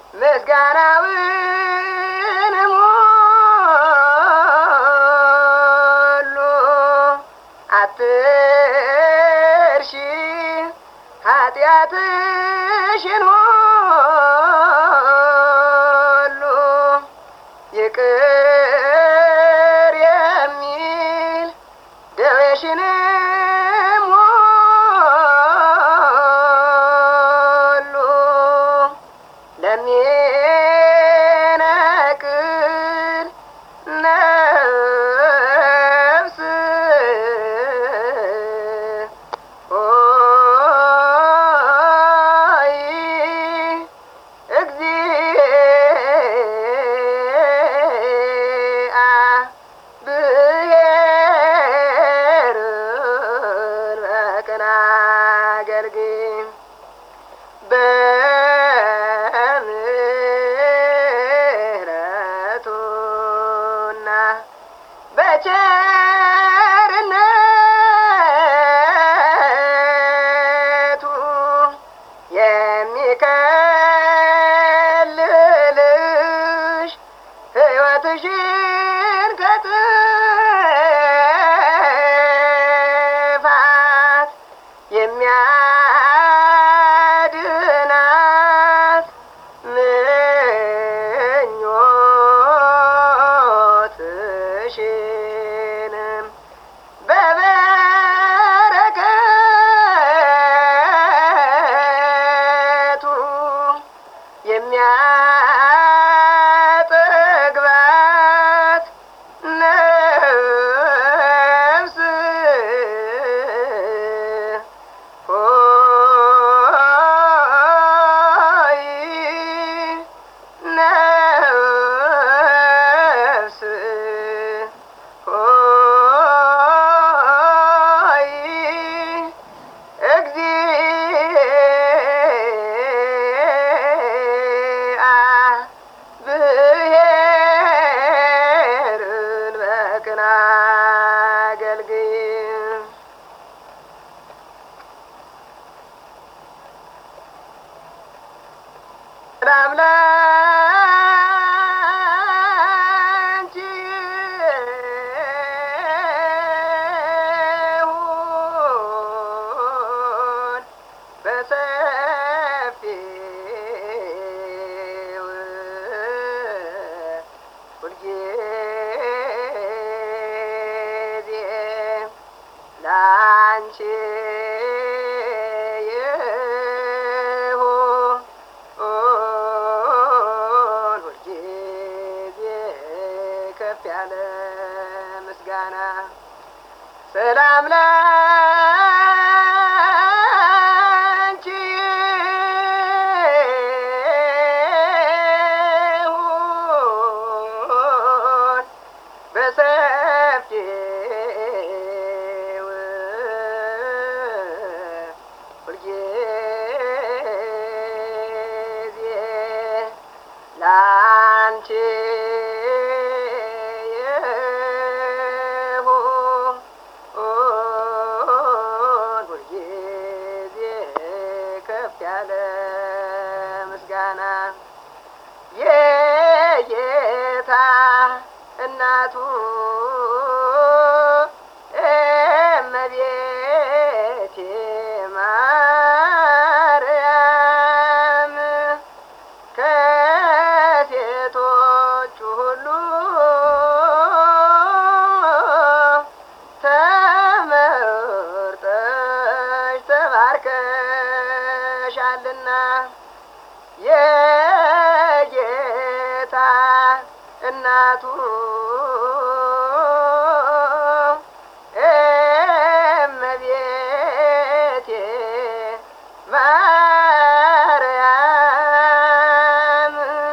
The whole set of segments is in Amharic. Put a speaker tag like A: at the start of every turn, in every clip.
A: ምስጋናውን ሞሉ አትርሺ ኃጢአትሽን ሁሉ ይቅር የሚል ደዌሽንም ሁሉ ለሚነቅል ነፍስ ሆይ እግዚአብሔርን በቅን አገልግል በምሕረቱና በቸርነቱ የሚከልልሽ ሕይወትሽን ከጥፋት የሚያድናት ምኞትሽንም በበረከቱ የሚያጠግባት ነፍስ ሆይ ነፍስ ሆይ እግዚአብሔርን በቅን አገልግል ሰላም ላንቺ ይሁን በሰፊው ሁልጊዜ ላንቺ ይሁን ሁልጊዜ ከፍ ያለ ምስጋና ሰላም ላንቺ ይሁን በሰፊው ሁልጊዜ ላንቺ ይሁን ሁልጊዜ ከፍ ያለ ምስጋና የጌታ እናቱ እመቤቴ ማርያም ከሴቶቹ ሁሉ ተመርጠሽ ተባርከሻልና የጌታ እናቱ እመቤቴ ማርያም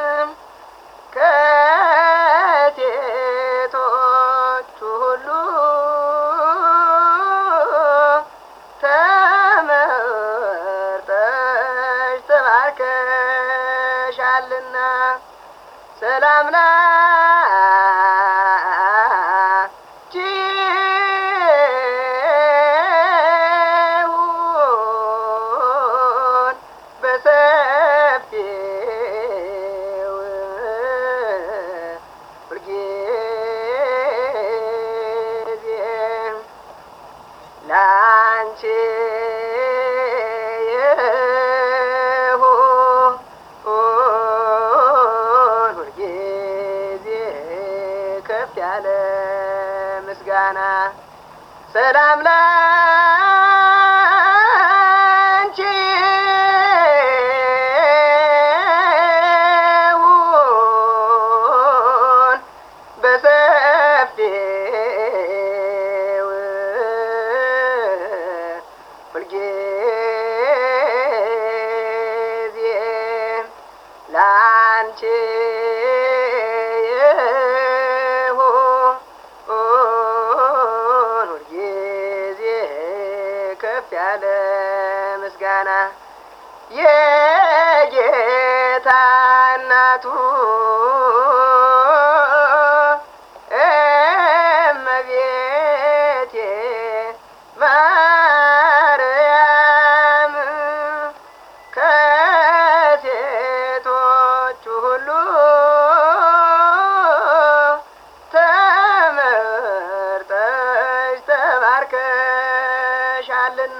A: ከሴቶቹ ሁሉ ተመርጠሽ ተባርከሻልና ሰላም ላንቺ ይሁን በሰፊው ሰላም ላንቺ ይሁን በሰፊው ሁልጊዜ ላንቺ ይሁን ሁልጊዜ ከፍ ያለ ምስጋና የጌታ እናቱ እመቤቴ ማርያም ከሴቶቹ ሁሉ ተመርጠሽ ተባርከሻልና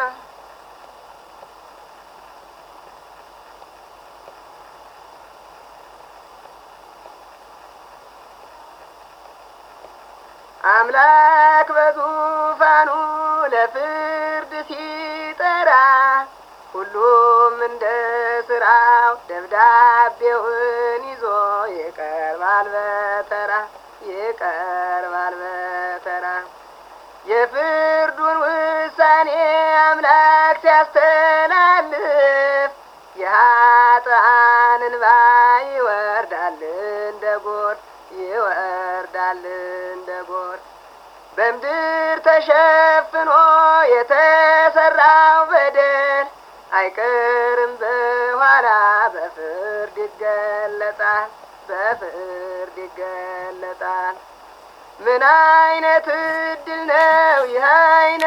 A: አምላክ በዙፋኑ ለፍርድ ሲጠራ ሁሉም እንደ ስራው ደብዳቤውን ይዞ ይቀርባል በተራ ይቀርባል በተራ የፍርዱን ውሳኔ አምላክ ሲያስተላልፍ የኃጥአን እንባ ይወርዳል እንደ ጎርፍ ይወርዳል እንደ ጎርፍ በምድር ተሸፍኖ የተሰራው በደል አይቀርም በኋላ በፍርድ ይገለጣል በፍርድ ይገለጣል። ምን አይነት እድል ነው ይህ አይነት